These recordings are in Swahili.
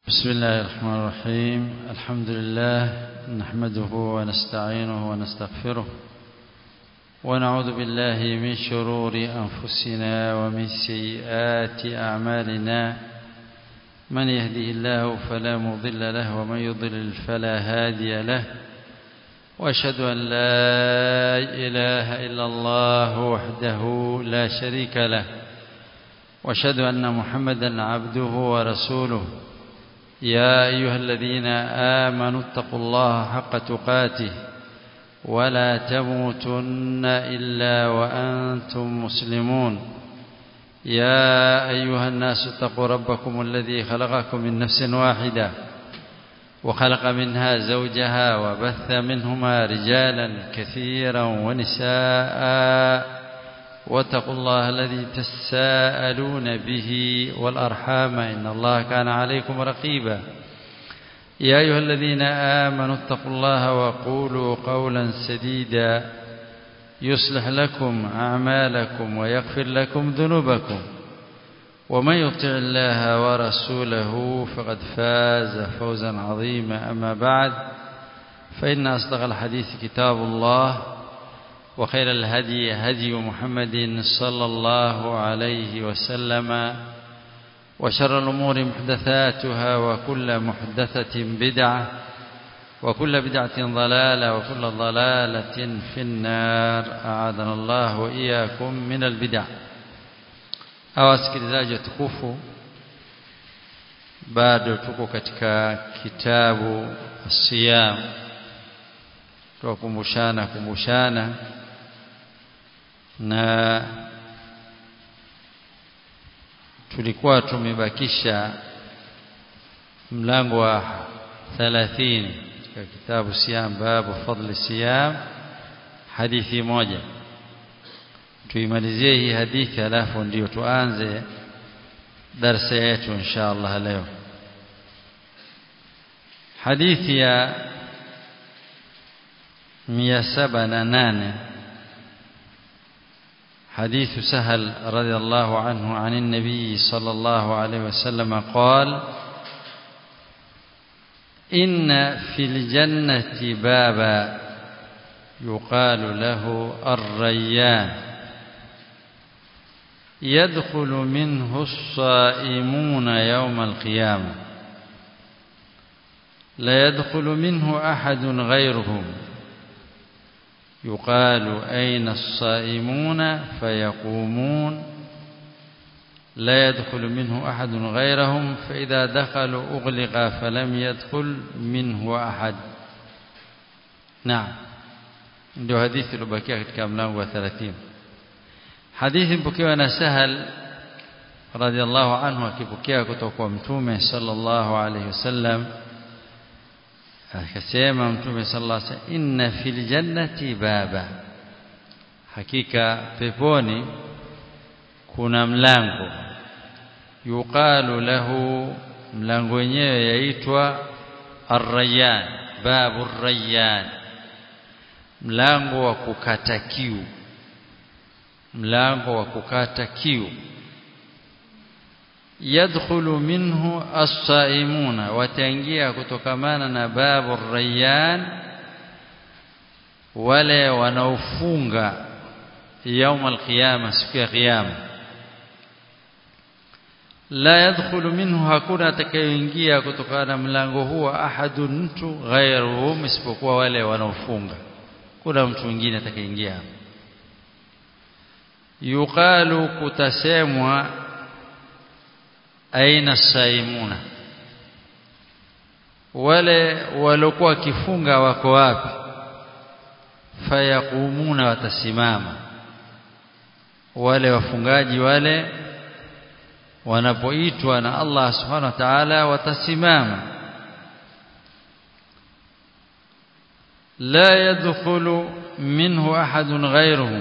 بسم الله الرحمن الرحيم الحمد لله نحمده ونستعينه ونستغفره ونعوذ بالله من شرور أنفسنا ومن سيئات أعمالنا من يهده الله فلا مضل له ومن يضلل فلا هادي له واشهد أن لا إله إلا الله وحده لا شريك له واشهد أن محمدا عبده ورسوله يا أيها الذين آمنوا اتقوا الله حق تقاته ولا تموتن إلا وأنتم مسلمون يا أيها الناس اتقوا ربكم الذي خلقكم من نفس واحدة وخلق منها زوجها وبث منهما رجالا كثيرا ونساء واتقوا الله الذي تساءلون به والأرحام إن الله كان عليكم رقيبا يا أيها الذين آمنوا اتقوا الله وقولوا قولا سديدا يصلح لكم أعمالكم ويغفر لكم ذنوبكم ومن يطع الله ورسوله فقد فاز فوزا عظيما أما بعد فإن أصدق الحديث كتاب الله وخير الهدي هدي محمد صلى الله عليه وسلم وشر الأمور محدثاتها وكل محدثة بدعة وكل بدعة ضلالة وكل ضلالة في النار أعاذنا الله وإياكم من البدع awasikilizaji watukufu bado tuko katika kitabu siyam tuwakumbushana kumbushana na tulikuwa tumebakisha mlango wa 30 katika kitabu siyam babu fadli siyam hadithi moja tuimalizie hii hadithi alafu ndio tuanze darasa yetu insha Allah leo hadithi ya 178 حديث سهل رضي الله عنه عن النبي صلى الله عليه وسلم قال إن في الجنة بابا يقال له الريان يدخل منه الصائمون يوم القيامة لا يدخل منه أحد غيرهم يقال أين الصائمون فيقومون لا يدخل منه أحد غيرهم فإذا دخلوا أغلق فلم يدخل منه أحد نعم ndio hadithi iliyobakia katika mlango wa 30 hadithi mpokewa na Sahal radhiallahu anhu akipokea kutoka kwa mtume sallallahu alayhi wasallam akasema mtume sallallahu alayhi wasallam inna fil jannati baba hakika peponi kuna mlango yuqalu lahu mlango wenyewe yaitwa ar-rayyan babu ar-rayyan mlango wa kukata kiu mlango wa kukata kiu yadkhulu minhu as-saimuna wataingia kutokamana na babu rayyan wale wanaofunga يوم القيامه siku ya kiyama la yadkhulu minhu hakuna atakayeingia kutokana na mlango huo ahadun mtu ghairuhum isipokuwa wale wanaofunga kuna mtu mwingine atakayeingia yuqalu kutasemwa aina saimuna wale waliokuwa kifunga wako wapi fayakumuna watasimama wale wafungaji wale wanapoitwa na Allah subhanahu wa ta'ala watasimama la yadkhulu minhu ahadun ghayruhum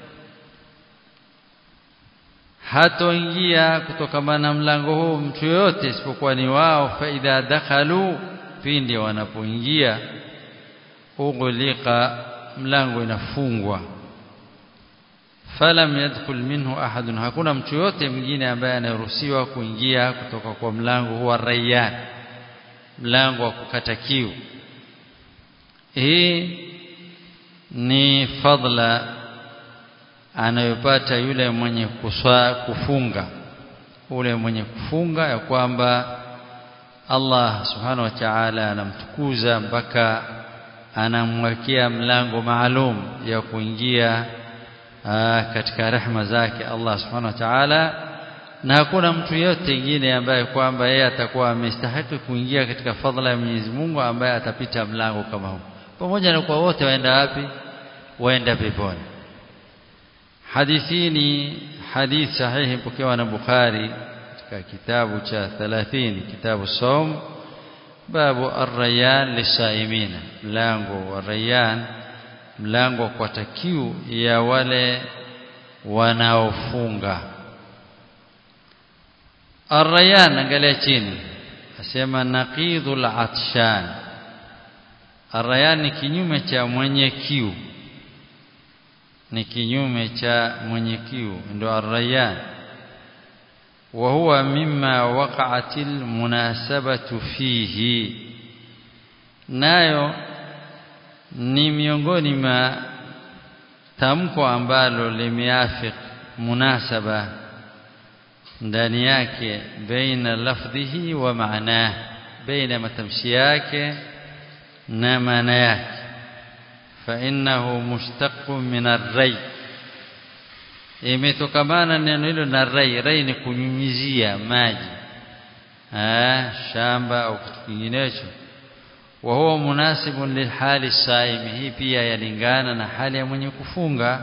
hatoingia kutokana na mlango huu mtu yote isipokuwa ni wao faidha dakhalu pindi wanapoingia ughliqa mlango inafungwa falam yadkhul minhu ahadun hakuna mtu yote mwingine ambaye anaruhusiwa kuingia kutoka kwa mlango huwa rayyan mlango wa kukata kiu hii ni fadla anayopata yule mwenye kuswa, kufunga ule mwenye kufunga ya kwamba Allah subhanahu wa ta'ala anamtukuza mpaka anamwekea mlango maalum ya kuingia aa, katika rehema zake Allah subhanahu wa ta'ala na hakuna mtu yote mwingine ambaye kwamba yeye atakuwa amestahili kuingia katika fadhila ya Mwenyezi Mungu ambaye atapita mlango kama huu pamoja na kwa wote waenda wapi waenda peponi hadithi ni hadith sahihi pokewa na Bukhari katika kitabu cha 30 kitabu saum babu ar-rayyan lisaimin mlango wa rayyan mlango kwa takiu ya wale wanaofunga ar-rayyan angalia chini asema naqidul atshan ar-rayyan ni kinyume cha mwenye kiu ni kinyume cha mwenye kiu ndio ar-rayyan wa huwa mimma waqa'atil munasabatu fihi nayo ni miongoni mwa tamko ambalo limeafik munasaba ndani yake baina lafdhihi wa maanah baina matamshi yake na maana yake فإنه مشتق من الري imetokamana neno hilo na rai rai ni kunyunyizia maji ah shamba au kitu kinginecho wa huwa munasibun lilhali saimi hii pia yalingana na hali ya mwenye kufunga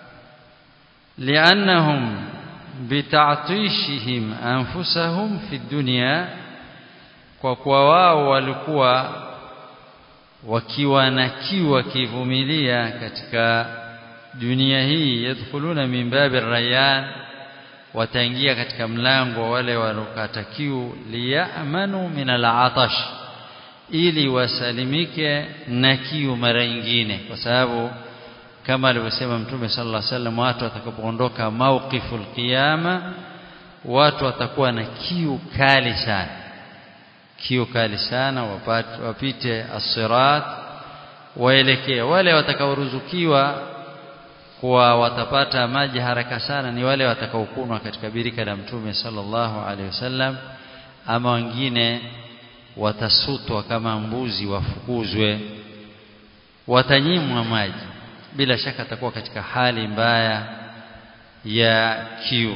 liannahum bitatishihim anfusahum fi dunya kwa kuwa wao walikuwa wakiwa na kiu wakivumilia katika dunia hii yadkhuluna min babi rayyan wataingia katika mlango wale walokata kiu liyamanu min al'atash ili wasalimike na kiu mara nyingine kwa sababu kama alivyosema mtume sallallahu alaihi wasallam watu watakapoondoka mawqiful qiyama watu watakuwa na kiu kali sana kiu kali sana wapate wapite as-sirat waelekee wale watakaoruzukiwa kuwa watapata maji haraka sana ni wale watakaokunwa katika birika la mtume sallallahu alaihi wasallam ama wengine watasutwa kama mbuzi wafukuzwe watanyimwa maji bila shaka atakuwa katika hali mbaya ya kiu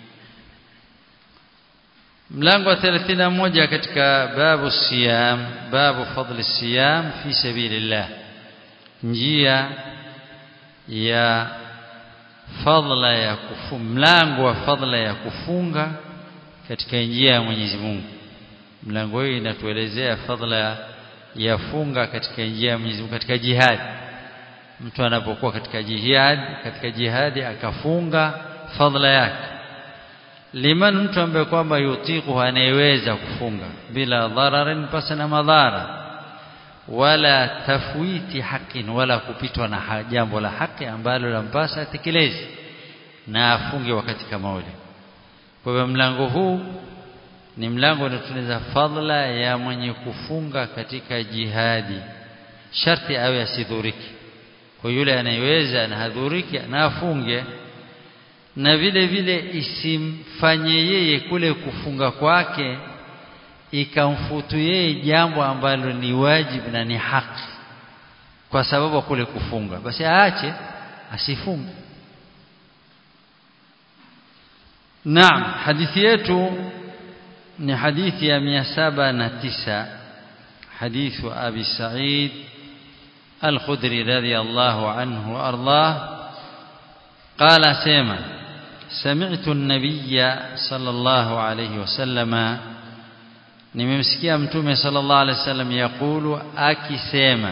mlango wa 31 katika babu siyam babu fadli siyam fi sabilillah njia ya fadla ya kufunga mlango wa fadla ya kufunga katika njia ya Mwenyezi Mungu mlango hii inatuelezea fadla ya funga katika njia ya Mwenyezi Mungu katika jihad mtu anapokuwa katika jihad katika jihadi akafunga fadla yake liman mtu ambaye kwamba yutiku anayeweza kufunga bila dhararin pasi na madhara wala tafwiti hakin wala kupitwa na jambo la haki ambalo lampasa atekeleze na afunge wakati kama ule kwa hivyo mlango huu ni mlango unatuneza fadla ya mwenye kufunga katika jihadi sharti awe asidhuriki kwa yule anayeweza na hadhuriki na afunge na vile vile isimfanye yeye kule kufunga kwake ikamfutu yeye jambo ambalo ni wajibu na ni haki kwa sababu kule kufunga basi aache asifunge Naam hadithi yetu ni hadithi ya 709 hadithu Abi Sa'id Al-Khudri radiyallahu anhu ardah قال سيما سمعت النبي صلى الله عليه وسلم nimemsikia mtume sallallahu alaihi wasallam yakulu akisema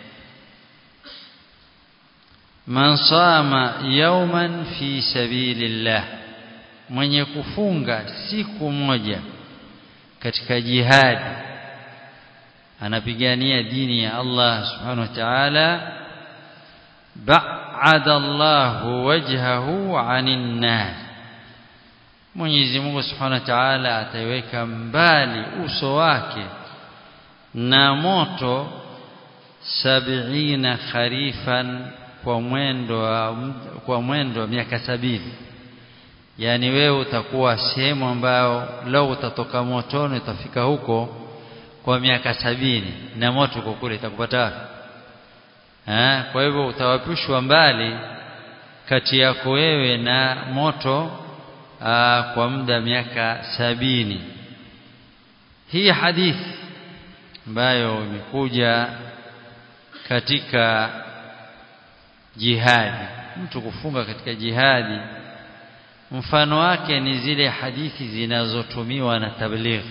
man sama yawman fi sabilillah mwenye kufunga siku moja katika jihadi anapigania dini ya Allah subhanahu wa ta'ala ba'ada Allahu wajhahu 'anil nar Mwenyezi Mungu Subhanahu wa Ta'ala ataiweka mbali uso wake na moto sabiina kharifan kwa mwendo wa, kwa mwendo wa miaka sabini yani wewe utakuwa sehemu ambayo lau utatoka motoni utafika huko kwa miaka sabini na moto uko kule itakupata wapi kwa hivyo utawapishwa mbali kati yako wewe na moto aa, kwa muda miaka sabini hii hadithi ambayo imekuja katika jihadi mtu kufunga katika jihadi mfano wake ni zile hadithi zinazotumiwa na tabligh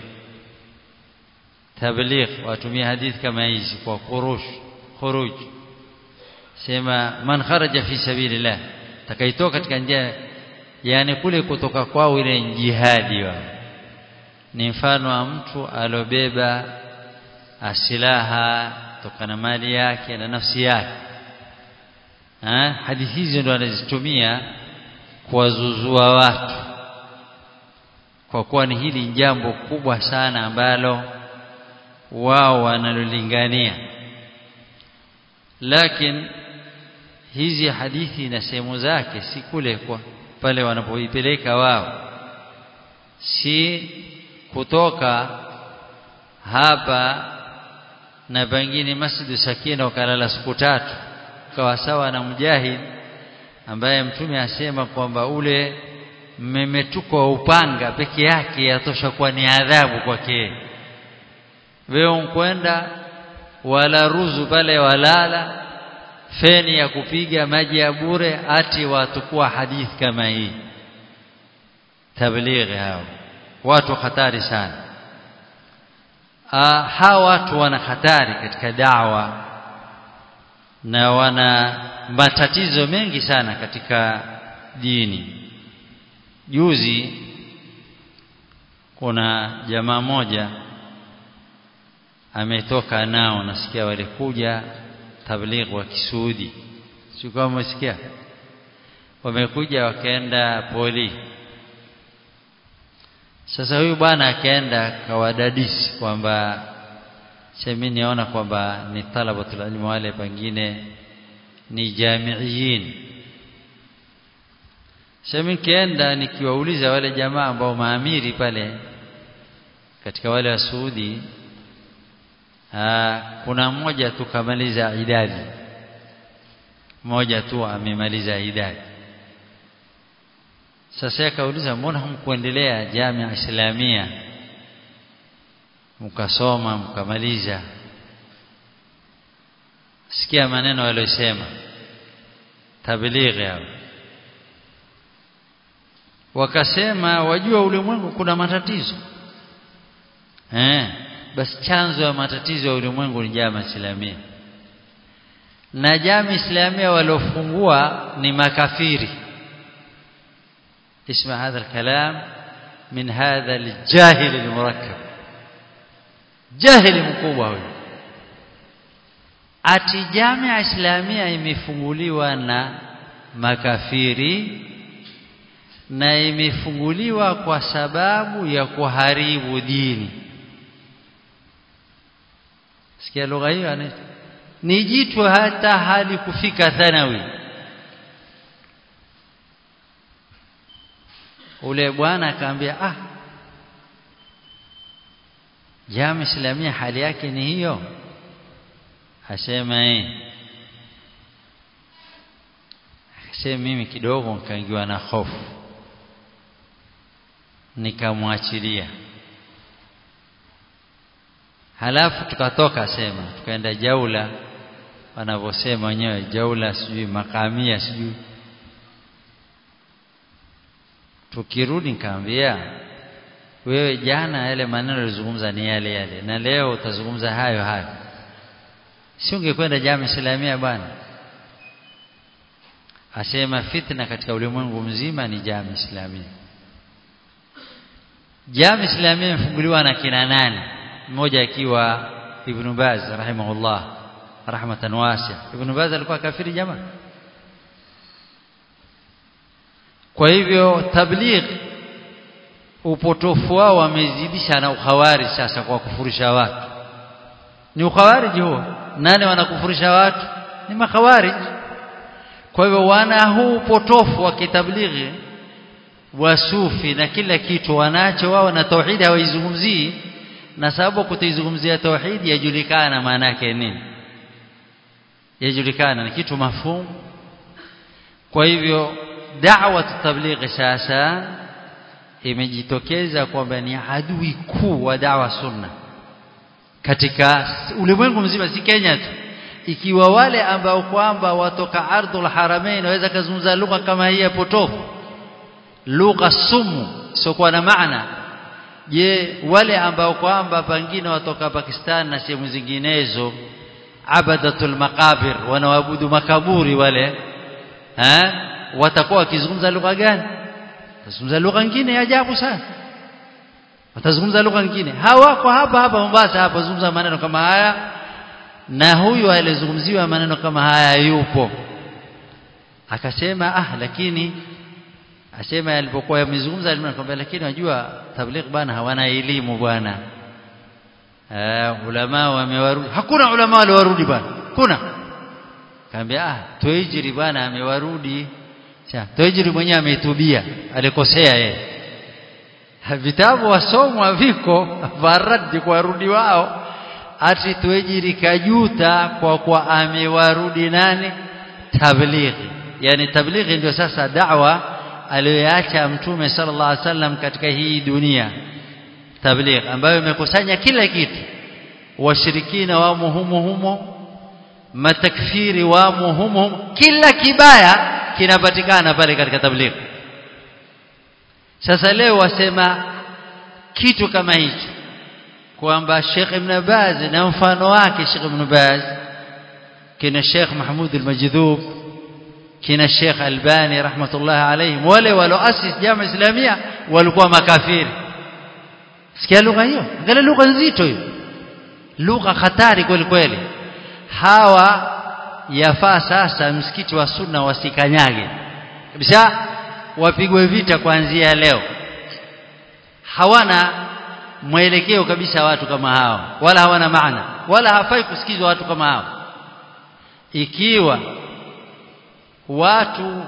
tabligh watumia hadithi kama hizi kwa khuruj khuruj sema man kharaja fi sabilillah takaitoka katika njia yani kule kutoka kwao ile jihadi wao ni mfano wa mtu alobeba asilaha tokana mali yake na nafsi yake ha? hadithi hizi ndo anazitumia kuwazuzua watu kwa kuwa ni hili jambo kubwa sana ambalo wao wanalolingania lakini hizi hadithi na sehemu zake si kule kwa pale wanapoipeleka wao si kutoka hapa na pengine Masjid Sakina ukalala siku tatu kawa sawa na mujahid ambaye mtume asema kwamba ule mmemetuko wa upanga peke yake yatosha kuwa ni adhabu kwake wewe unkwenda wala ruzu pale walala feni ya kupiga maji ya bure ati watukua hadithi kama hii tablighi hao watu hatari sana ah hawa watu wana hatari katika dawa na wana matatizo mengi sana katika dini juzi kuna jamaa moja ametoka nao nasikia walikuja tabligh wa Kisuudi sio kama umesikia wamekuja wakaenda poli sasa huyu bwana akaenda kawadadisi kwamba semi niona kwamba ni talabatul ilmu wale pengine ni jamiiyin semi kienda nikiwauliza wale jamaa ambao maamiri pale katika wale wa Saudi Aa, kuna mmoja tu kamaliza idadi mmoja tu amemaliza idadi sasa akauliza mbona hamkuendelea jamia islamia mkasoma mkamaliza sikia maneno aliyosema tablighi hao wakasema wajua ulimwengu kuna matatizo eh basi chanzo ya matatizo ya ulimwengu ni jama islamia na jama islamia waliofungua ni makafiri اسمع هذا الكلام من هذا الجاهل المركب جاهل mkubwa huyo ati jamia islamia imefunguliwa na makafiri na imefunguliwa kwa sababu ya kuharibu dini sikia lugha hiyo ni jitu hata hali kufika thanawi ule bwana akamwambia ah jamii islamia hali yake ni hiyo asema eh akasema mimi kidogo nikaingiwa na hofu nikamwachilia halafu tukatoka sema tukaenda jaula wanavyosema wenyewe jaula sijui makamia sijui tukirudi nikamwambia wewe jana yale maneno ulizungumza ni yale yale na leo utazungumza hayo hayo si ungekwenda jamii islamia bwana asema fitna katika ulimwengu mzima ni jamii islamia jamii islamia imefunguliwa na kina nani mmoja akiwa ibn Baz rahimahullah rahmatan wasi'a ibn Baz alikuwa kafiri jamaa kwa hivyo tabligh upotofu wao wamezidisha na ukhawari sasa kwa kufurisha watu ni ukhawariji huo nani wanakufurisha watu ni makhawariji kwa hivyo wana huu potofu wa kitablighi wa sufi na kila kitu wanacho wao na tauhidi hawaizungumzii na sababu kutoizungumzia tauhidi yajulikana maana yake nini yajulikana ni kitu mafhumu kwa hivyo da'wa tablighi sasa imejitokeza kwamba ni adui kuu wa da'wa sunna katika ulimwengu mzima si Kenya tu ikiwa wale ambao kwamba watoka ardhul haramain waweza kuzungumza lugha kama hii ya potofu lugha sumu sio na maana je wale ambao kwamba pengine watoka Pakistan na sehemu zinginezo abadatul maqabir wanaabudu makaburi wale eh watakuwa wakizungumza lugha gani watazungumza lugha nyingine ya ajabu sana watazungumza lugha nyingine hawako hapa hapa Mombasa hapa zungumza maneno kama haya na huyu aliyezungumziwa maneno kama haya yupo akasema ah lakini asema alipokuwa yamezungumza alimwambia lakini unajua tabligh bana hawana elimu bwana eh ulama wamewarudi hakuna ulama waliowarudi bwana kuna kaambia ah toijiri bwana amewarudi cha toijiri mwenyewe ametubia alikosea yeye vitabu wasomwa viko varadi kwa warudi wao ati toijiri kajuta kwa kwa amewarudi nani tablighi yani tablighi ndio sasa da'wa aliyoacha mtume sallallahu alaihi wasallam katika hii dunia tabligh ambayo imekusanya kila kitu washirikina wamo humo humo matakfiri wamo humo humo kila kibaya kinapatikana pale katika tabligh sasa leo wasema kitu kama hicho kwamba Sheikh Ibn Baz na mfano wake Sheikh Ibn Baz kina Sheikh Mahmud al-Majdhub kina Sheikh Albani rahmatullah alayhim wale walioasisi jamaa islamia walikuwa makafiri sikia lugha hiyo angalia lugha nzito hiyo lugha hatari kweli kweli hawa yafaa sasa msikiti wa sunna wasikanyage kabisa wapigwe vita kuanzia leo hawana mwelekeo kabisa watu kama hao wala hawana maana wala hafai kusikizwa watu kama hao ikiwa watu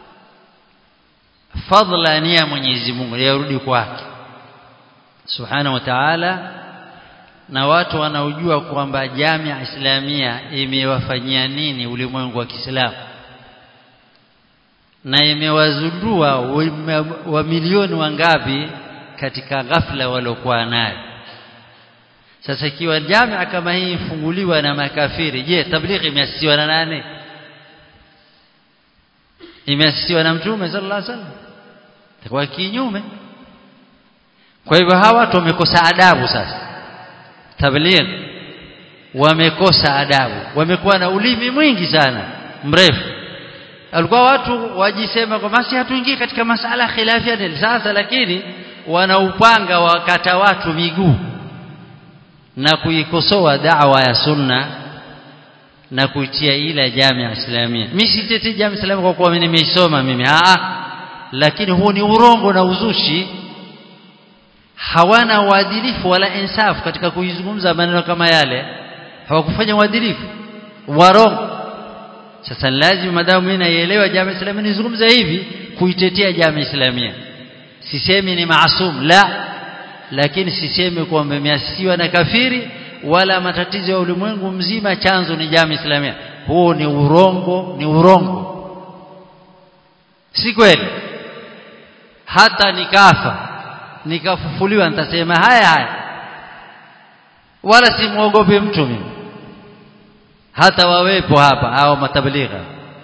fadla ni ya Mwenyezi Mungu yarudi kwake subhanahu wa ta'ala na watu wanaojua kwamba jamia islamia imewafanyia nini ulimwengu wa Kiislamu na imewazundua wa milioni wangapi katika ghafla waliokuwa nayo sasa ikiwa jamia kama hii ifunguliwa na makafiri je tablighi imeasisiwa na nani imeasisiwa na mtume sallallahu alaihi wasallam itakuwa kinyume kwa hivyo hawa watu wamekosa adabu sasa tabligh wamekosa adabu wamekuwa na ulimi mwingi sana mrefu alikuwa watu wajisema kwa basi hatuingii katika masala khilafia sasa lakini wanaupanga wakata watu miguu na kuikosoa da'wa ya sunna na kuitia ila jamia islamia mimi siteti jamia islamia kwa kuwa nimeisoma mimi ah lakini huu ni urongo na uzushi hawana uadilifu wala insafu katika kuizungumza maneno kama yale hawakufanya uadilifu warongo sasa lazima madamu mimi naielewa jamii islamia nizungumze hivi kuitetea jamii islamia sisemi ni maasum la lakini sisemi kwamba imeasiwa na kafiri wala matatizo ya ulimwengu mzima chanzo ni jamii islamia huo ni urongo ni urongo si kweli hata nikafa nikafufuliwa nitasema haya haya wala simuogope mtu mimi hata wawepo hapa au matabligha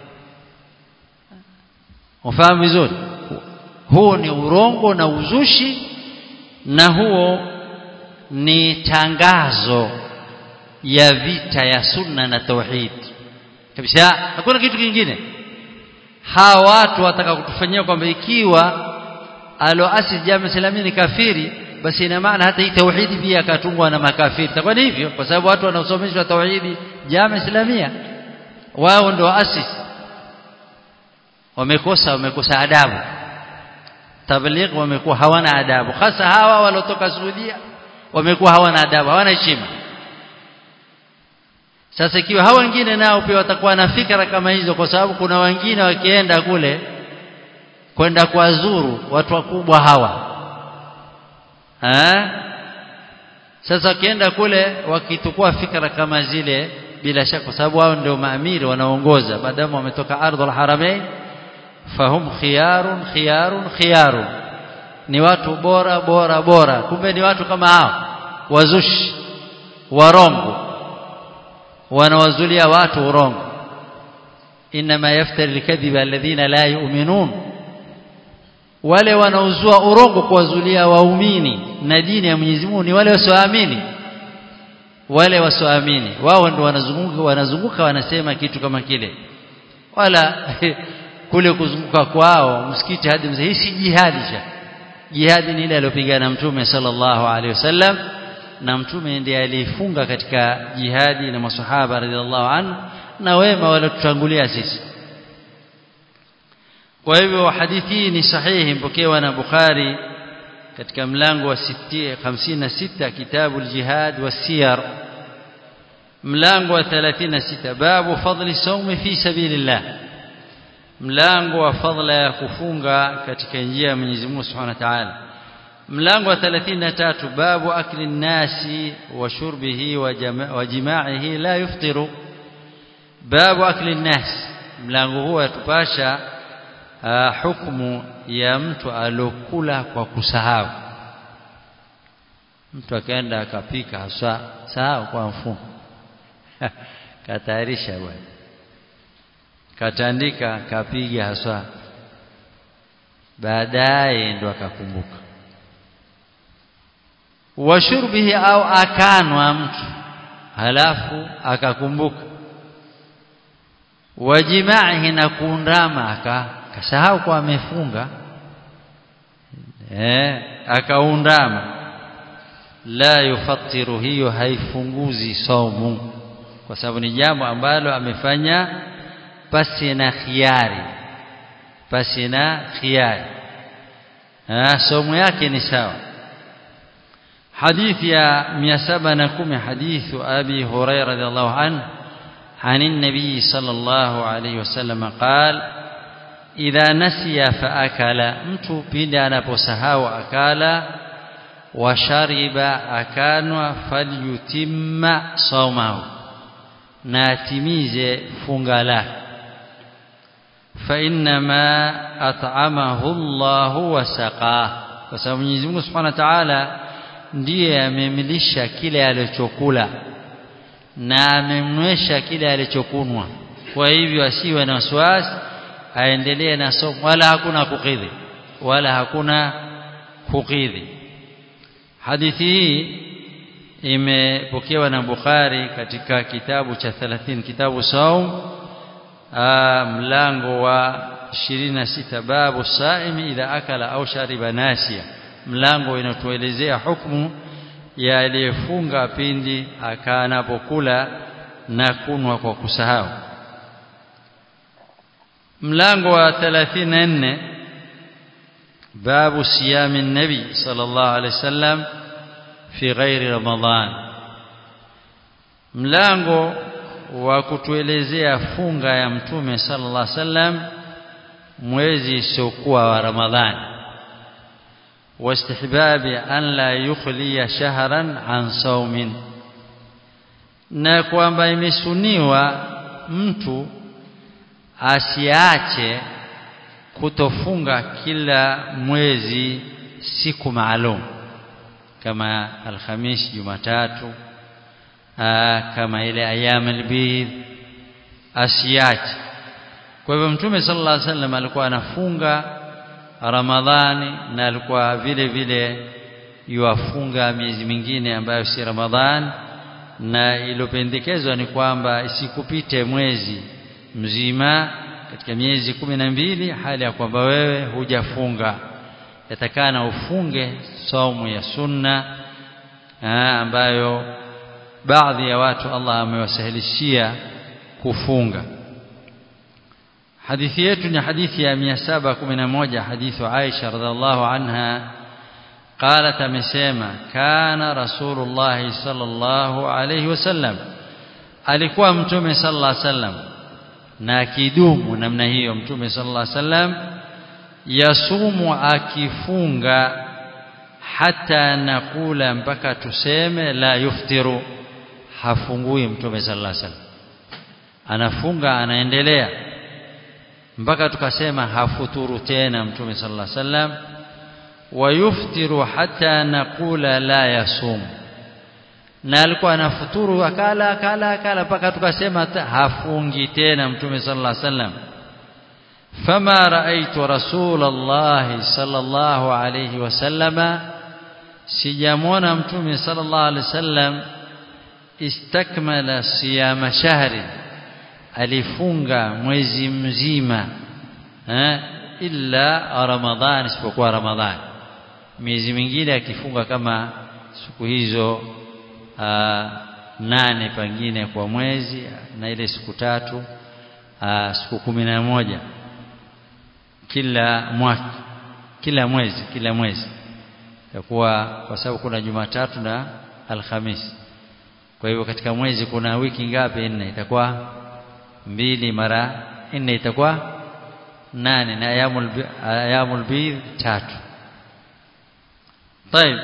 ufahamu vizuri huo ni urongo na uzushi na huo ni tangazo ya vita ya sunna na tauhid kabisa hakuna kitu kingine hawa watu wataka kutufanyia kwamba ikiwa aloasi jamii islamia ni kafiri basi ina maana hata hii tauhidi pia akatungwa na makafiri itakuwa ni hivyo kwa sababu watu wanaosomeshwa tauhidi jamii islamia wao ndio asisi wamekosa wamekosa adabu tabligh wamekuwa hawana adabu hasa hawa walotoka Saudia wamekuwa hawana adabu hawana heshima sasa ikiwa hao wengine nao pia watakuwa na fikra kama hizo kwa sababu kuna wengine wakienda kule kwenda kuwazuru watu wakubwa hawa ha? sasa wakienda kule wakitukua fikra kama zile bila shaka kwa sababu wao ndio maamiri wanaongoza maadamu wametoka ardhul haramain fahum khiyarun khiyarun khiyarun ni watu bora bora bora kumbe ni watu kama hao wazushi warongo wanawazulia watu urongo inma yaftari alkadhiba alladhina la yu'minun wale wanaozua urongo kuwazulia waumini na dini ya Mwenyezi Mungu ni wale wasioamini wale wasioamini wao ndio wanazunguka wanazunguka wanasema kitu kama kile wala kule kuzunguka kwao msikiti hadi mzee hii si jihadi cha jihadi ni ile aliyopigana mtume sallallahu alaihi wasallam na mtume ndiye alifunga katika jihadi na masahaba radhiallahu anhu na wema waliotutangulia sisi kwa hivyo hadithi hii ni sahihi mpokewa na Bukhari katika mlango wa 56 kitabu al-jihad was-siyar mlango wa 36 babu fadli sawmi fi sabilillah mlango wa fadla ya kufunga katika njia ya Mwenyezi Mungu Subhanahu wa Ta'ala mlango wa 33 babu akli nasi wa shurbihi wa jimaihi la yuftiru babu akli nasi mlango huu yatupasha hukumu ya mtu alokula kwa kusahau mtu akaenda akapika haswa sahau kwa mfumo katayarisha bwana katandika kapiga haswa baadaye ndo akakumbuka washurbihi au akanwa mtu halafu akakumbuka wajimaihi na kuundama aka kasahau kwa amefunga eh akaundama la yufattiru hiyo haifunguzi saumu kwa sababu ni jambo ambalo amefanya pasi na khiari pasi na khiari ah saumu yake ni sawa حديث يا 710 حديث أبي هريرة رضي الله عنه عن النبي صلى الله عليه وسلم قال إذا نسي فأكل mtu pindi anaposahau akala washariba akanwa falyutimma saumahu na atimize funga lake فإنما أطعمه الله وسقاه kwa sababu Mwenyezi Mungu Subhanahu wa Ta'ala ndiye amemlisha kile alichokula na amemnywesha kile alichokunwa kwa hivyo asiwe na wasiwasi aendelee na somo wala hakuna kukidhi wala hakuna kukidhi hadithi hii imepokewa na Bukhari katika kitabu cha 30 kitabu saum mlango wa 26 babu saimi idha akala au shariba nasia mlango inatuelezea hukumu ya aliyefunga pindi akanapokula na kunwa kwa kusahau mlango wa 34 babu siyami nabi sallallahu alaihi wasallam fi ghairi ramadhan mlango wa kutuelezea funga ya mtume sallallahu alaihi wasallam mwezi usiokuwa wa ramadhani واستحباب أن لا يخلي شهرا عن صوم na kwamba imesuniwa mtu asiache kutofunga kila mwezi siku maalum kama alhamis jumatatu kama ile ayam albid asiache kwa hivyo mtume sallallahu alaihi wasallam alikuwa anafunga Ramadhani na alikuwa vile vile yuafunga miezi mingine ambayo si Ramadhani na iliyopendekezwa ni kwamba isikupite mwezi mzima katika miezi kumi na mbili hali ya kwamba wewe hujafunga yatakana ufunge saumu ya sunna aa, ambayo baadhi ya watu Allah amewasahilishia kufunga hadithi yetu ni hadithi ya 711 hadithu Aisha radhiallahu anha قالت amesema kana rasulullah sallallahu alayhi wasallam alikuwa mtume sallallahu alaihi wasallam na akidumu namna hiyo mtume sallallahu alaihi wasallam yasumu akifunga hata nakula mpaka tuseme la yuftiru hafungui mtume sallallahu alaihi wasallam anafunga anaendelea mpaka tukasema hafuturu tena mtume sallallahu alaihi wasallam wayuftiru hata nakula la yasum na alikuwa anafuturu akala akala akala mpaka tukasema hafungi tena mtume sallallahu alaihi wasallam فما رأيت رسول الله صلى الله عليه وسلم سيامونا متومي صلى الله عليه وسلم استكمل صيام شهر alifunga mwezi mzima eh illa ramadhan isipokuwa ramadhan miezi mingine akifunga kama siku hizo aa, nane pengine kwa mwezi na ile siku tatu aa, siku kumi na moja kila mwaka kila mwezi kila mwezi itakuwa kwa sababu kuna Jumatatu na Alhamisi kwa hivyo katika mwezi kuna wiki ngapi nne itakuwa mbili mara nne itakuwa nane na ayamul ayamul bidh tatu طيب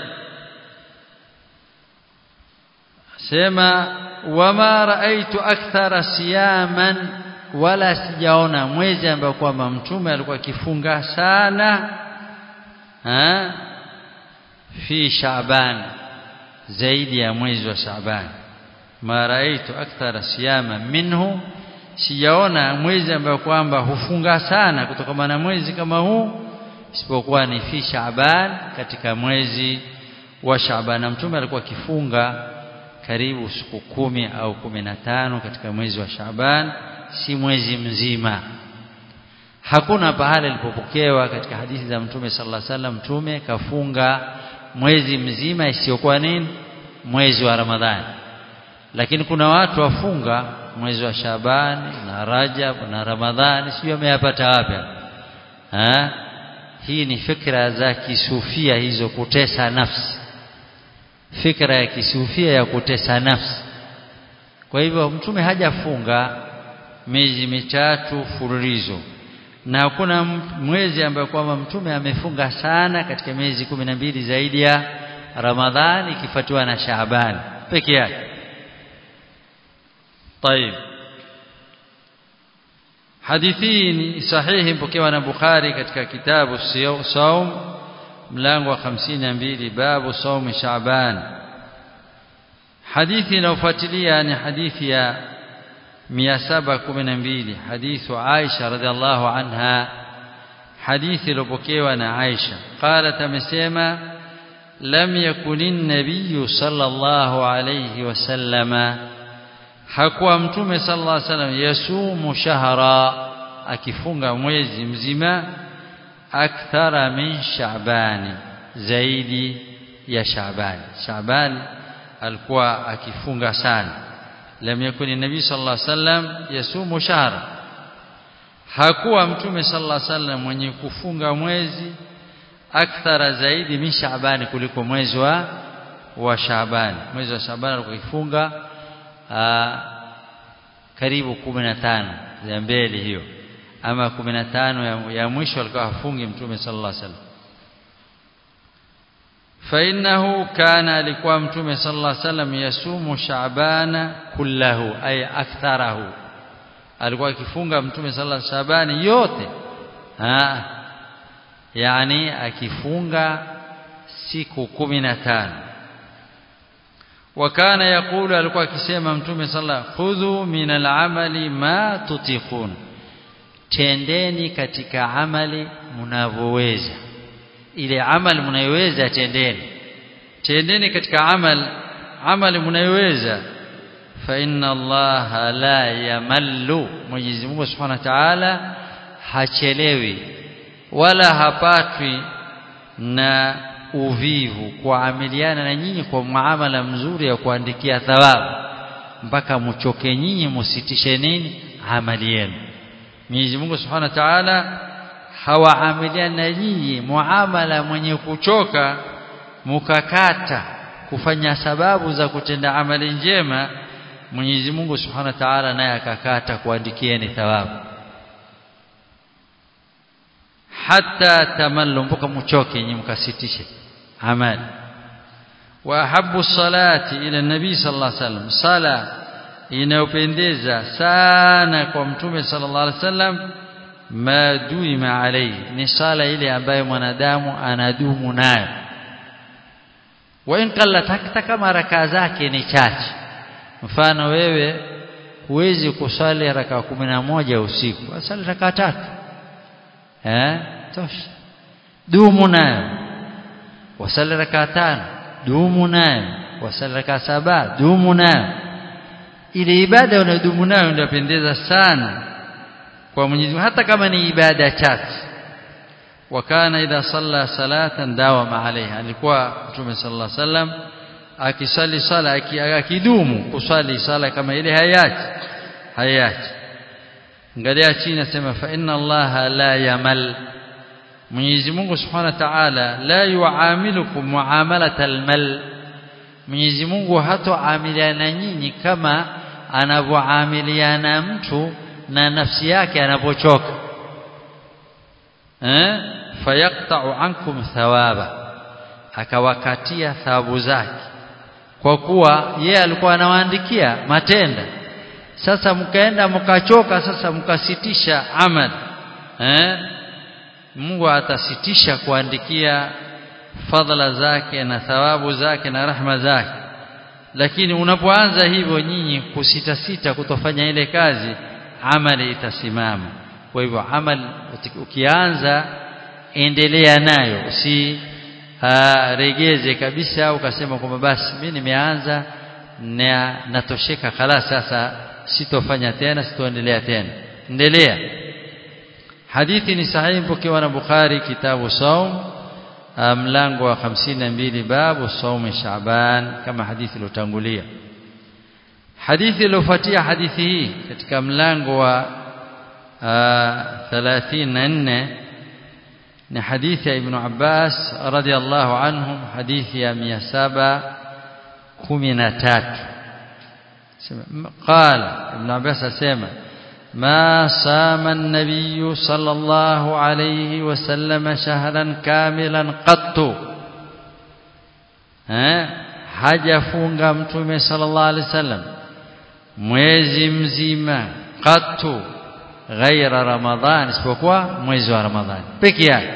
sema wama raaitu akthara siyaman wala sijaona mwezi ambao kwamba mtume alikuwa akifunga sana ha fi Shaaban zaidi ya mwezi wa Shaaban ma raaitu akthara siyama minhu sijaona mwezi ambao kwamba hufunga sana kutokana na mwezi kama huu isipokuwa ni fi Shaaban katika mwezi wa Shaaban na mtume alikuwa akifunga karibu siku kumi au kumi na tano katika mwezi wa Shaaban si mwezi mzima hakuna pahali alipopokewa katika hadithi za mtume sallallahu alaihi wasallam mtume kafunga mwezi mzima isiyokuwa nini mwezi wa Ramadhani lakini kuna watu wafunga mwezi wa Shabani na Rajab na Ramadhani sio ameyapata wapi ha hii ni fikra za kisufia hizo kutesa nafsi fikra ya kisufia ya kutesa nafsi kwa hivyo mtume hajafunga miezi mitatu fululizo na hakuna mwezi ambayo kwamba mtume amefunga sana katika miezi kumi na mbili zaidi ya Ramadhani ikifuatiwa na Shaaban peke yake طيب hadithi ni sahihi mpokewa na Bukhari katika kitabu Saum mlango wa 52 babu saum Shaaban hadithi inayofuatilia ni hadithi ya 712 hadithu Aisha radhiallahu anha hadithi iliyopokewa na Aisha qalat amesema lam yakunin nabiy sallallahu alayhi wasallama hakuwa mtume sallallahu alayhi wasallam yasumu shahra akifunga mwezi mzima akthara min shaabani zaidi ya shaabani shaabani alikuwa akifunga sana lam yakuni nabii sallallahu alayhi wasallam yasumu shahra hakuwa mtume sallallahu alayhi wasallam mwenye kufunga mwezi akthara zaidi min shaabani kuliko mwezi wa wa shaabani mwezi wa shaabani alikuwa akifunga karibu 15 ya mbele hiyo ama 15 ya, ya mwisho alikuwa hafungi mtume sallallahu alaihi wasallam فإنه كان alikuwa mtume sallallahu alaihi wasallam yasumu shaabana kullahu ay aktharahu alikuwa akifunga mtume sallallahu alaihi wasallam yote ha yani akifunga siku 15 wakana yakulu alikuwa akisema mtume sallallahu khudhu min al'amali ma tutiqun tendeni katika amali mnavyoweza ile amali mnayoweza tendeni tendeni katika amal amali mnayoweza fa inna allaha la yamallu Mwenyezi Mungu Subhanahu wa Ta'ala hachelewi wala hapatwi na uvivu kuamiliana na nyinyi kwa muamala mzuri ya kuandikia thawabu mpaka mchoke nyinyi musitishe nini amali yenu Mwenyezi Mungu Subhanahu wa Ta'ala hawaamiliana na nyinyi muamala mwenye kuchoka mukakata kufanya sababu za kutenda amali njema Mwenyezi Mungu Subhanahu wa Ta'ala naye akakata kuandikieni thawabu hata tamallu mpaka mchoke nyinyi mkasitishe amali wa ahabbu salati ila nabii sallallahu alaihi wasallam sala inayopendeza sana kwa mtume sallallahu alaihi wasallam ma duima alayhi ni sala ile ambayo mwanadamu anadumu nayo wa in qallat hata kama rakaa zake ni chache mfano wewe huwezi kusali raka moja usiku asali raka tatu eh tosha dumu nayo wasali raka tano dumu nayo wasali raka saba dumu nayo ile ibada unayodumu nayo inapendeza sana kwa Mwenyezi Mungu hata kama ni ibada chache wakana idha salla salatan dawama alaiha alikuwa Mtume sallallahu alaihi wasallam akisali sala akidumu kusali sala kama ile hayachi hayachi angalia chini nasema fa inna allaha la yamal Mwenyezi Mungu Subhanahu wa Ta'ala la yuamilukum muamalata almal Mwenyezi Mungu hatoamiliana nyinyi kama anavyoamiliana mtu na nafsi yake anapochoka eh fayaqta'u ankum thawaba akawakatia thawabu zake kwa kuwa yeye alikuwa anawaandikia matenda sasa mkaenda mkachoka sasa mkasitisha amali eh Mungu atasitisha kuandikia fadhila zake na thawabu zake na rahma zake lakini unapoanza hivyo nyinyi kusita sita kutofanya ile kazi amali itasimama kwa hivyo amali ukianza endelea nayo usi regeze kabisa ukasema kwamba basi mimi nimeanza na natosheka khala sasa sitofanya tena sitoendelea tena endelea hadithi ni sahihi pokewa na Bukhari kitabu saum mlango wa 52 babu saum Shaaban kama hadithi iliyotangulia hadithi iliyofuatia hadithi hii katika mlango wa 34 ni hadithi ya Ibn Abbas radhiallahu anhum hadithi ya 713 قال ابن عباس اسمع ما صام النبي صلى الله عليه وسلم شهرا كاملا قط hajafunga mtume sallallahu alaihi wasallam mwezi mzima qattu ghaira ramadhan isipokuwa mwezi wa ramadhani peke yake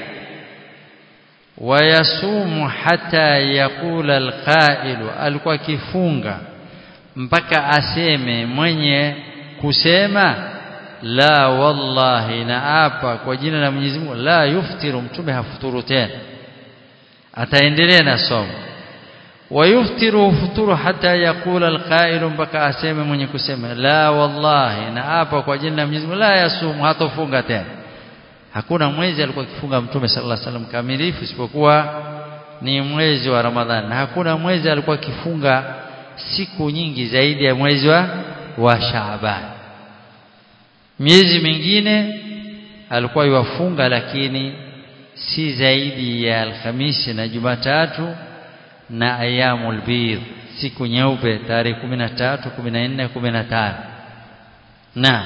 wayasumu hata yaqula alqailu alikuwa kifunga mpaka aseme mwenye kusema la wallahi naapa kwa jina la Mwenyezi Mungu la yuftiru mtume hafuturu tena ataendelea na somo wayuftiru futuru hata yakula alqailu mpaka aseme mwenye kusema la wallahi naapa kwa jina la Mwenyezi Mungu la yasumu hatofunga tena hakuna mwezi alikuwa akifunga mtume sallallahu alaihi wasallam kamilifu isipokuwa ni mwezi wa Ramadhani na hakuna mwezi alikuwa akifunga siku nyingi zaidi ya mwezi wa, wa Shaaban miezi mingine alikuwa yuwafunga lakini si zaidi ya Alhamisi na Jumatatu na ayamul bidh siku nyeupe tarehe 13 14 15 na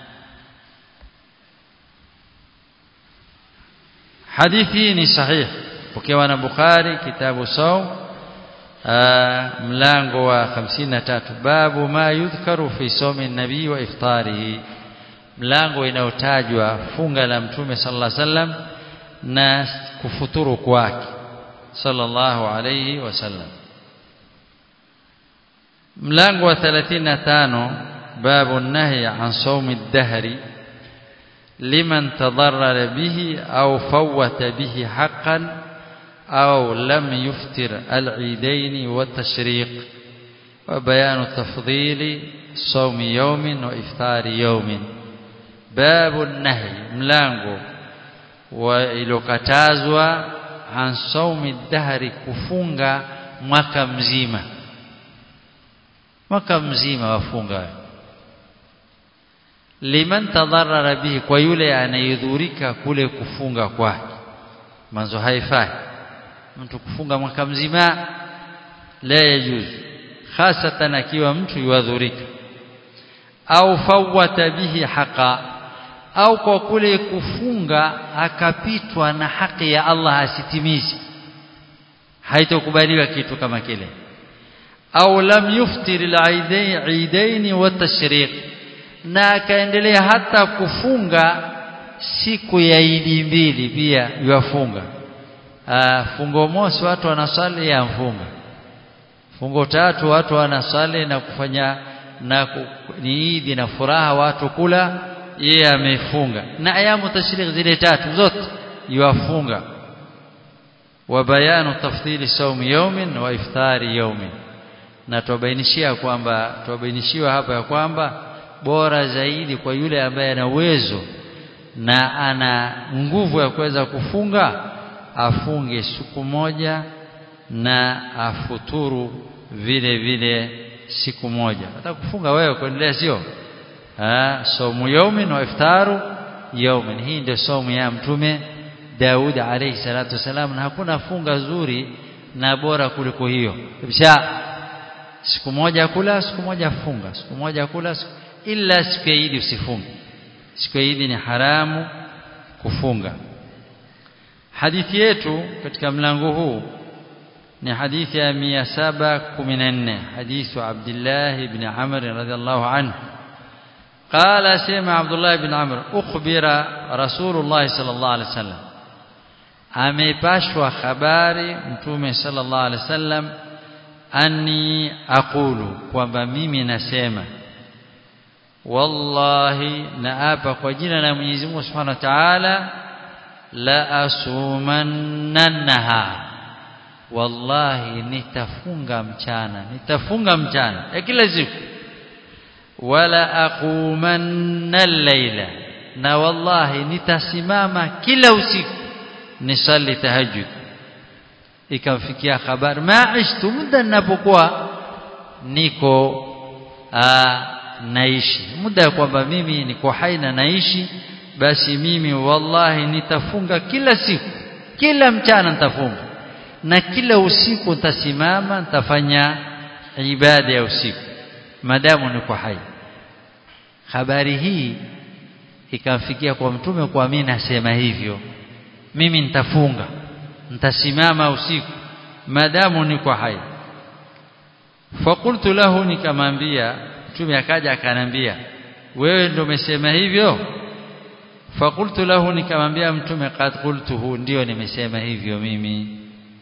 hadithi ni sahih pokewa na Bukhari kitabu saum mlango wa 53 babu ma yudhkaru fi somi nabii wa iftarihi mlango inayotajwa funga la mtume sallallahu alaihi wasallam na kufuturu kwake sallallahu alayhi wasallam mlango wa 35 babu nahi an sawmi ad-dahri liman tadarrara bihi au fawwata bihi haqqan au lam yuftir al-eidain wa tashriq wa bayan tafdhili sawmi yawmin wa iftari yawmin babu nahi mlango wa ilokatazwa an saumi dahri kufunga mwaka mzima mwaka mzima wafunga liman tadarrara bihi kwa yule anayedhurika kule kufunga kwake manzo haifai mtu kufunga mwaka mzima la yajuzu hasatan akiwa mtu yuadhurika au fawata bihi haqa au kwa kule kufunga akapitwa na haki ya Allah asitimizi haitokubaliwa kitu kama kile au lam yuftir al-aidain wa tashriq na akaendelea hata kufunga siku ya Idi mbili pia yuafunga fungo mosi watu wanasali ya mfunga fungo tatu watu wanasali na kufanya na ni Idi na furaha watu kula yeye amefunga na ayamu tashriq zile tatu zote yuafunga wa bayanu tafdhili saum yawmin wa iftari yawmin na tubainishia kwamba tubainishiwa hapa ya kwamba bora zaidi kwa yule ambaye ana uwezo na ana nguvu ya kuweza kufunga afunge siku moja na afuturu vile vile siku moja hata kufunga wewe kuendelea sio ah somu yaumin wa iftaru yaumin hii ndio somu ya mtume Daud alayhi salatu wasalam na hakuna funga zuri na bora kuliko hiyo kisha siku moja kula siku moja funga siku moja kula siku, ila siku ya Idi usifunge siku ya Idi ni haramu kufunga hadithi yetu katika mlango huu ni hadithi ya 714 hadithu Abdullah ibn Amr radhiallahu anhu قال سمع عبد الله بن عمرو أخبر رسول الله صلى الله عليه وسلم amepashwa habari mtume sallallahu alaihi wasallam anni aqulu kwamba mimi nasema wallahi naapa kwa jina la Mwenyezi Mungu Subhanahu wa Ta'ala la asumannaha wallahi nitafunga mchana nitafunga mchana ya kila siku wala aqumanna al-laila na wallahi nitasimama kila usiku nisali tahajjud ikamfikia habari maishtu muda ninapokuwa niko aa, naishi muda kwamba mimi niko hai na naishi basi mimi wallahi nitafunga kila siku kila mchana nitafunga na kila usiku nitasimama nitafanya ibada ya usiku madamu niko hai habari hii ikamfikia kwa mtume kwa mimi nasema hivyo mimi nitafunga nitasimama usiku madamu niko hai fakultu lahu nikamwambia mtume akaja akanambia wewe ndio umesema hivyo fakultu lahu nikamwambia mtume qad qultuhu ndio nimesema hivyo mimi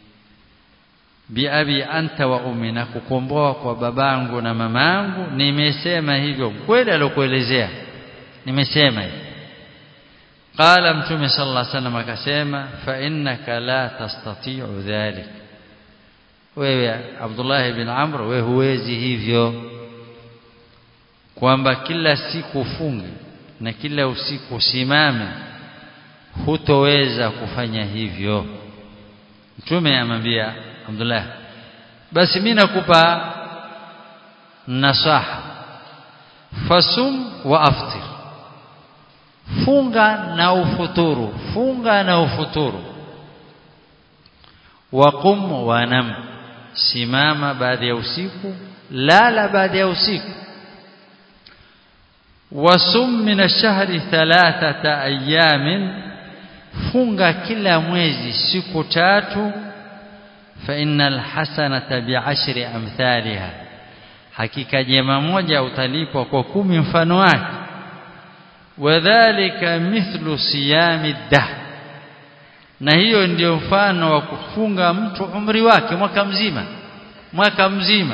biabi anta wa ummi na kukomboa kwa babangu na mamangu nimesema hivyo kweli alokuelezea nimesema hivyo قال متوم صلى الله عليه وسلم akasema fa innaka la tastati'u dhalik wewe Abdullah ibn Amr wewe huwezi hivyo kwamba kila siku ufunge na kila usiku usimame hutoweza kufanya hivyo mtume amwambia Abdullah basi mimi nakupa nasaha fasum wa aftir funga na ufuturu funga na ufuturu waqum wanam simama baada ya usiku lala baada ya usiku wasum min ash-shahri thalathata ayamin funga kila mwezi siku tatu fa innal hasanata bi'ashri amthaliha hakika jema moja utalipwa kwa kumi mfano wake wadhālika mithlu siyami dahr na hiyo ndio mfano wa kufunga mtu umri wake mwaka mzima mwaka mzima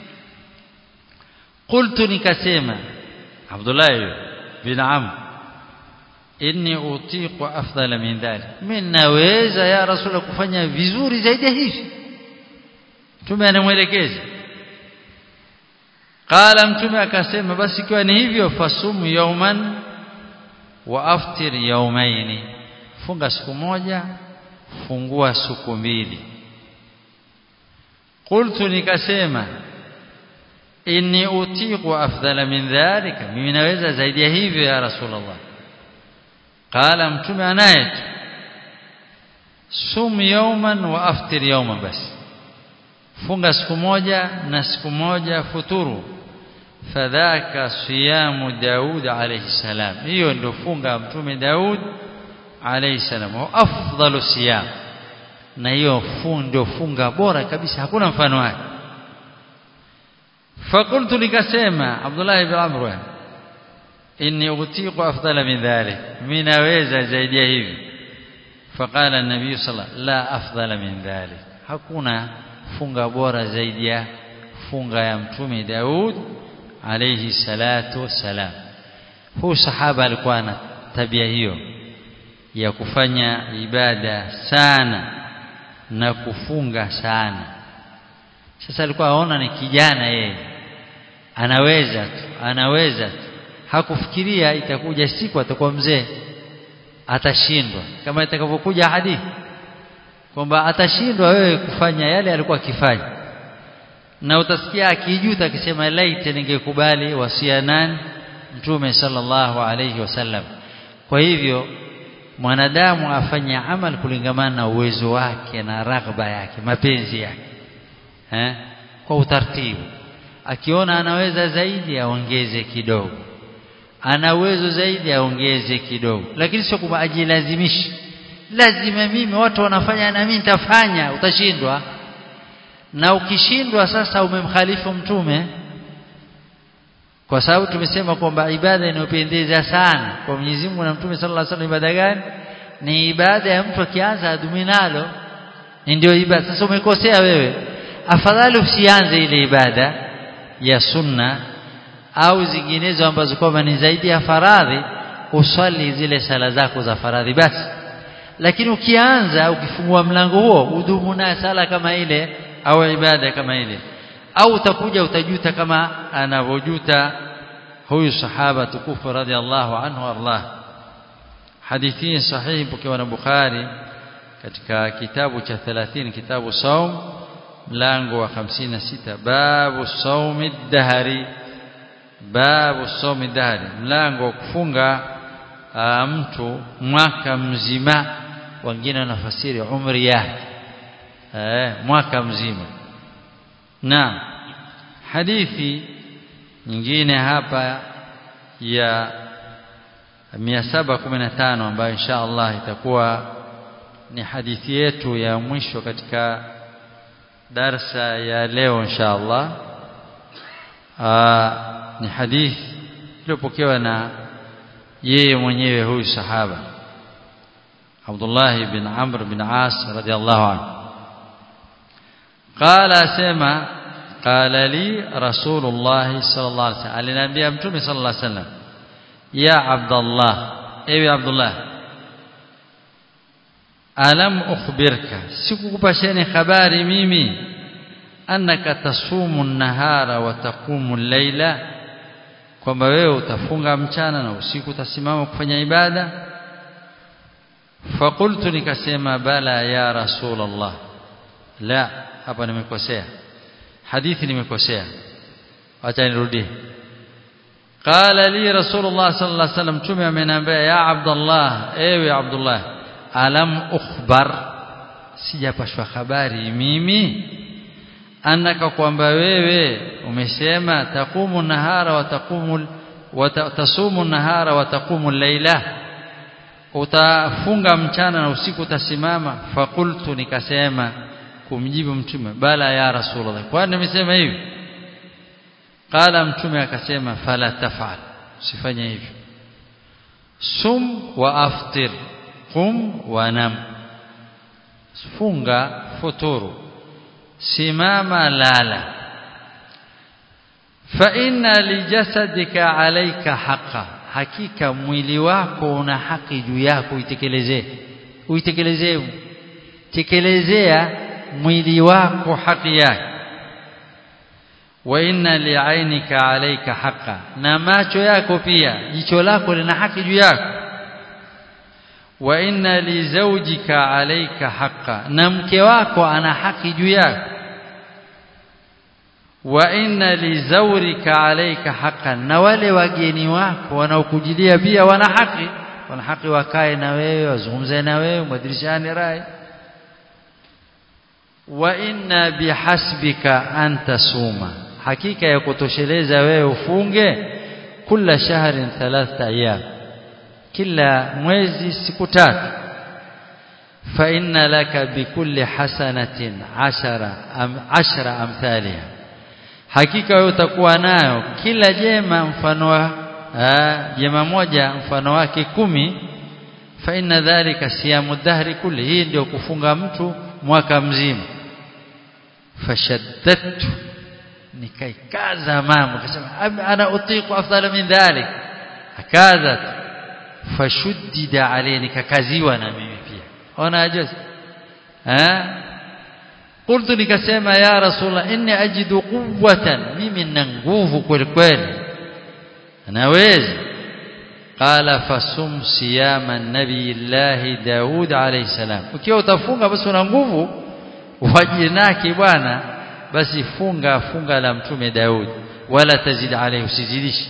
qultu nikasema Abdullah bin Amr inni utiqu afdala min dhalik mimi naweza ya rasul kufanya vizuri zaidi hivi mtume anamwelekeza qala mtume akasema basi ikiwa ni hivyo fasumu yawman wa aftir yawmaini funga siku moja fungua siku mbili qultu nikasema inni utiqu afdala min dhalika mimi naweza zaidi ya hivyo ya rasulullah qala mtume anaye sum yawman wa aftir yawman bas funga siku moja na siku moja futuru fadhaka siyamu Daud alayhi salam hiyo ndio funga mtume Daud alayhi salam wa afdalu siyam na hiyo ndio funga bora kabisa hakuna mfano wake fakultu nikasema Abdullah ibn Amr inni utiqu afdala min dhalik mimi naweza zaidi ya hivi faqala an-nabiy sallallahu la afdala min dhalik hakuna funga bora zaidi ya funga ya mtume Daud alayhi salatu wassalam huu sahaba alikuwa na tabia hiyo ya kufanya ibada sana na kufunga sana sasa alikuwa aona ni kijana yeye anaweza tu anaweza tu hakufikiria itakuja siku atakuwa mzee atashindwa kama itakavyokuja hadithi kwamba atashindwa wewe kufanya yale alikuwa akifanya na utasikia akijuta akisema laiti ningekubali wasia nani mtume sallallahu alayhi wasallam kwa hivyo mwanadamu afanye amal kulingamana na uwezo wake na raghba yake mapenzi yake eh kwa utaratibu akiona anaweza zaidi aongeze kidogo ana uwezo zaidi aongeze kidogo lakini sio kwamba ajilazimishe lazima mimi watu wanafanya na mimi nitafanya utashindwa na ukishindwa sasa umemkhalifu mtume kwa sababu tumesema kwamba ibada inayopendeza sana kwa Mwenyezi Mungu na Mtume sallallahu alaihi wasallam ibada gani ni ibada ya mtu akianza adumi nalo ndio ibada sasa umekosea wewe afadhali usianze ile ibada ya sunna au zinginezo ambazo kwamba ni zaidi ya faradhi uswali zile sala zako za faradhi basi lakini ukianza ukifungua mlango huo udumu na sala kama ile au ibada kama ile au utakuja utajuta kama anavyojuta huyu sahaba tukufu radhiallahu anhu arlah hadithi sahihi pokewa na Bukhari katika kitabu cha 30 kitabu saum mlango wa 56 babu saumi dahari babu saumi dahari mlango wa kufunga mtu mwaka mzima wengine wanafasiri umri yake eh mwaka mzima na hadithi nyingine hapa ya 715 ambayo insha Allah itakuwa ni hadithi yetu ya mwisho katika darsa ya leo insha Allah ni hadithi iliyopokewa na yeye mwenyewe huyu sahaba Abdullah bin Amr bin As radiyallahu anhu قال اسمع قال لي رسول الله صلى الله عليه وسلم aliniambia mtume صلى الله عليه وسلم يا عبد الله ewe Abdullah alam ukhbirka sikukupasheni habari mimi annaka tasumu an-nahara wa taqumu al-laila kwamba wewe utafunga mchana na usiku utasimama kufanya ibada fakultu nikasema bala ya rasulullah la hapa nimekosea hadithi nimekosea acha nirudie qala li rasulullah sallallahu alaihi wasallam tume ameniambia ya abdullah ewe abdullah alam ukhbar sijapashwa habari mimi annaka kwamba wewe umesema taqumu nahara wa taqumu wa tasumu nahara wa taqumu laila utafunga mchana na usiku utasimama fakultu nikasema kumjibu mtume bala ya rasulullah kwani nimesema hivi qala mtume akasema fala tafal usifanye hivyo sum wa aftir qum wa nam funga futuru simama lala fa inna lijasadika alayka haqa hakika mwili wako una haki juu yako uitekelezee uitekelezee tekelezea mwili wako haki yake wa inna li'ainika alayka haqa na macho yako pia jicho lako lina haki juu yako wa inna li zawjika alayka haqa na mke wako ana haki juu yako wa inna li zawrika alayka haqqan na wale wageni wako wanaokujilia pia wana haki wana haki wakae na wewe wazungumze na wewe mwadirishane rai wa inna bihasbika an tasuma hakika ya kutosheleza wewe ufunge kila shahrin thalatha ayyam kila mwezi siku tatu fa inna laka bikulli hasanatin ashara am ashara amthaliha hakika wewe utakuwa nayo kila jema mfano wa jema moja mfano wake kumi fa inna dhalika siyamu dahri kulli hii ndio kufunga mtu mwaka mzima fashaddadtu nikaikaza mambo akasema ana utiqu afdala min dhalik akaza fashuddida alayhi nikakaziwa na mimi pia ona ajazi eh قلت nikasema ya rasulullah inni ajidu quwwatan mimi nina nguvu kweli kweli naweza qala fasum siyama nabiyillahi daud alayhi salam ukiwa utafunga basi una nguvu wajinaki bwana basi funga funga la mtume daud wala tazid alayhi usizidishi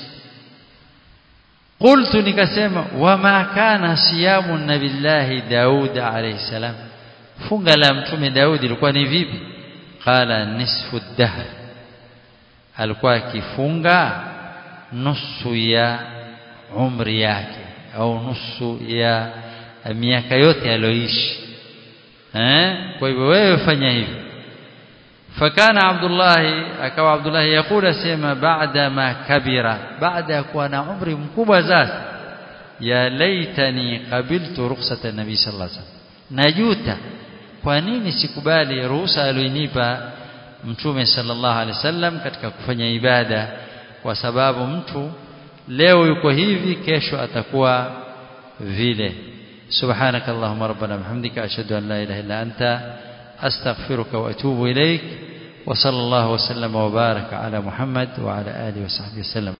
qultu nikasema wama kana siyamu nabiyillahi daud alayhi salam funga la mtume Daudi ilikuwa ni vipi qala nisfu dahr alikuwa akifunga nusu ya umri yake au nusu ya miaka yote aliyoishi eh kwa hivyo wewe fanya hivyo fakana Abdullah akawa Abdullah yakula sema baada ma kabira baada ya kuwa na umri mkubwa sasa ya laitani qabiltu rukhsata nabii sallallahu alaihi wasallam najuta kwa nini sikubali ruhusa aliyonipa mtume sallallahu alaihi wasallam katika kufanya ibada kwa sababu mtu leo yuko hivi kesho atakuwa vile سبحانك اللهم ربنا بحمدك أشهد أن لا إله إلا أنت أستغفرك وأتوب إليك وصلى الله وسلم وبارك على محمد وعلى آله وصحبه وسلم